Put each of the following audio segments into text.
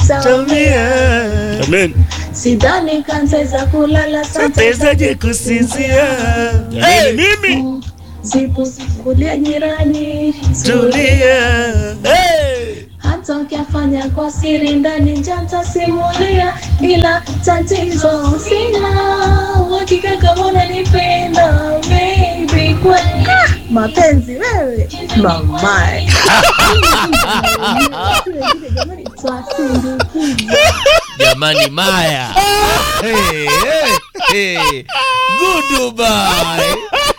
Tumia. Amen. sidhani kanzeza kulala Tawezaje kusinzia? Jamani, mimi sipukulia jirani tulia. Hey! hata ukiafanya kwa siri ndani njanta simulia ila tatizo sina uhakika kama unanipenda baby kweli mapenzi wewe mamae jamani twasindikiza jamani maya hey, hey, hey. goodbye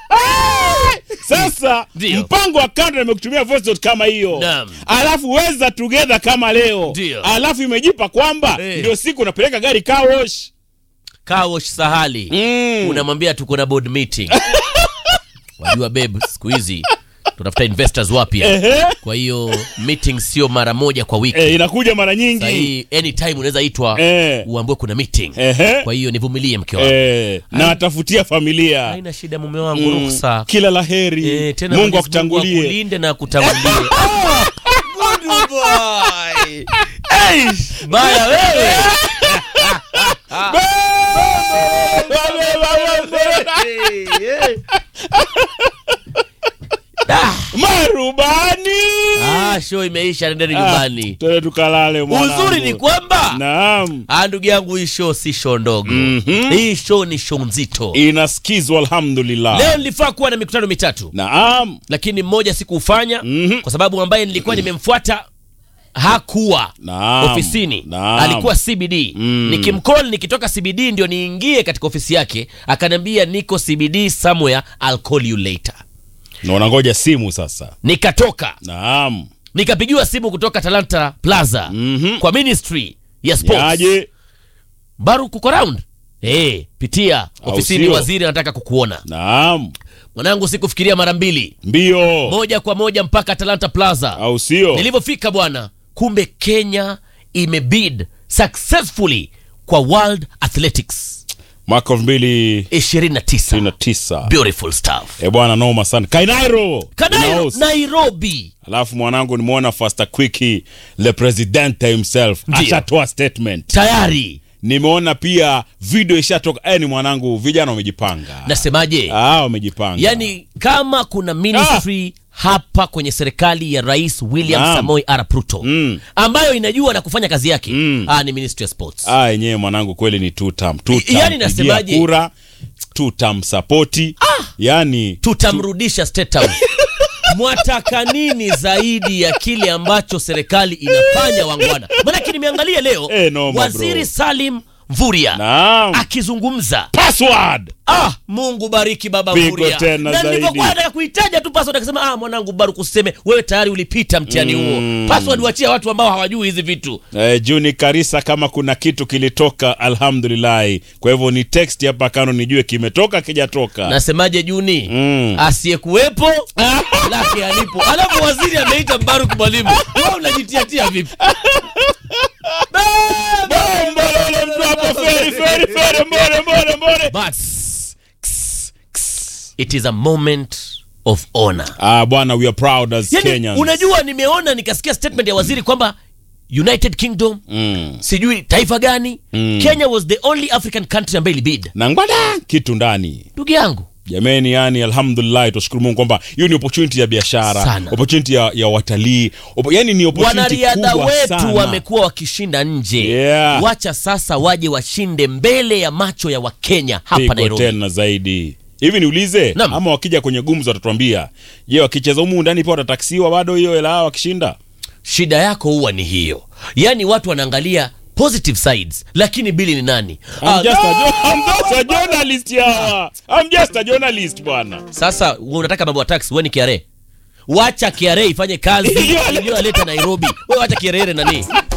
Sasa Ndio. mpango wa kando nimekutumia voice note kama hiyo, Naam. alafu weza together kama leo, Ndio. alafu imejipa kwamba Eh. ndio siku unapeleka gari car wash. kawosh sahali Mm. unamwambia tuko na board meeting wajua babe siku hizi tunatafuta investors wapya Ehe. kwa hiyo meeting sio mara moja kwa wiki Eh, inakuja mara nyingi sahii anytime unaweza itwa Eh. uambiwe kuna meeting Ehe. kwa hiyo nivumilie mke wangu eh, na atafutia familia haina shida mume wangu Mm. ruksa kila la heri Eh, tena Mungu Mwenyezi akutangulie akulinde na akutangulie Goodbye. Eish, baya wewe marubani ah, show imeisha nendeni Ah, nyumbani twende tukalale mwanangu. uzuri ni kwamba naam Ah, ndugu yangu hii show si show ndogo Mhm. hii show ni show nzito inaskizwa alhamdulillah leo nilifaa kuwa na mikutano mitatu naam lakini mmoja sikuufanya Mhm. kwa sababu ambaye nilikuwa nimemfuata hakuwa Naam. ofisini Naam. alikuwa cbd Mm. nikimcall nikitoka cbd ndio niingie katika ofisi yake akaniambia niko cbd somewhere I'll call you later na unangoja simu sasa nikatoka naam nikapigiwa simu kutoka talanta plaza Mhm. kwa ministry ya sports yaje baru kuko round hey, pitia Au ofisini sio? waziri anataka kukuona naam mwanangu sikufikiria mara mbili mbio moja kwa moja mpaka talanta plaza au sio nilivyofika bwana kumbe kenya imebid successfully kwa world athletics mwaka elfu mbili 29 ishirini na tisa beautiful stuff e bwana noma sana kainairo Kanayo, Inaos. nairobi alafu mwanangu nimeona fasta quicki le president himself Ndio. ashatoa statement tayari nimeona pia video ishatoka eh, ni mwanangu vijana wamejipanga nasemaje ah, wamejipanga yani kama kuna ministry hapa kwenye serikali ya rais william Naam. samoi arap ruto Mm. ambayo inajua na kufanya kazi yake Mm. ah, ni ministry ya sports ah, yenyewe mwanangu kweli ni tutam tutam Yani nasemaje? kura tutam sapoti yani tutamrudisha state house mwataka nini zaidi ya kile ambacho serikali inafanya wangwana manake nimeangalia leo Eh, noma, waziri bro. salim mvuria naam akizungumza password ah mungu bariki baba Pigo mvuria tena na zaidi. nilivyokuwa nataka kuitaja tu password akasema ah mwanangu baruku useme wewe tayari ulipita mtihani huo password wachia watu ambao hawajui hizi vitu Eh, Juni Karisa, kama kuna kitu kilitoka, alhamdulillahi. Kwa hivyo ni text hapa kano nijue kimetoka kijatoka. nasemaje juni Mm. asiyekuwepo lake alipo alafu waziri ameita mbaruk mwalimu wewe unajitiatia vipi Mbololo mtu hapo, feri, feri, feri, mbore, mbore, mbore. but it is a moment of honor Ah, bwana, we are proud as yani, Kenyans. unajua nimeona nikasikia statement ya waziri kwamba united kingdom Mm. sijui taifa gani Mm. kenya was the only african country ambayo ilibid na ngwada kitu ndani ndugu yangu jameni yani alhamdulillah tushukuru mungu kwamba hiyo ni opportunity ya biashara Sana. opportunity ya, ya watalii Opo- yani ni opportunity wanariadha kubwa wetu sana. wamekuwa wakishinda nje Yeah. wacha sasa waje washinde mbele ya macho ya wakenya hapa Pigo nairobi tena zaidi hivi niulize Naam. ama wakija kwenye gumzo watatuambia je wakicheza humu ndani pia watataksiwa bado hiyo hela yao wakishinda shida yako huwa ni hiyo yaani watu wanaangalia positive sides lakini bili ni nani I'm just a, Ah, jo- I'm just a journalist yawa I'm just a journalist bwana sasa unataka mambo ya tax wewe ni kiare wacha kiare ifanye kazi iliyoleta nairobi wewe wacha kiarere nani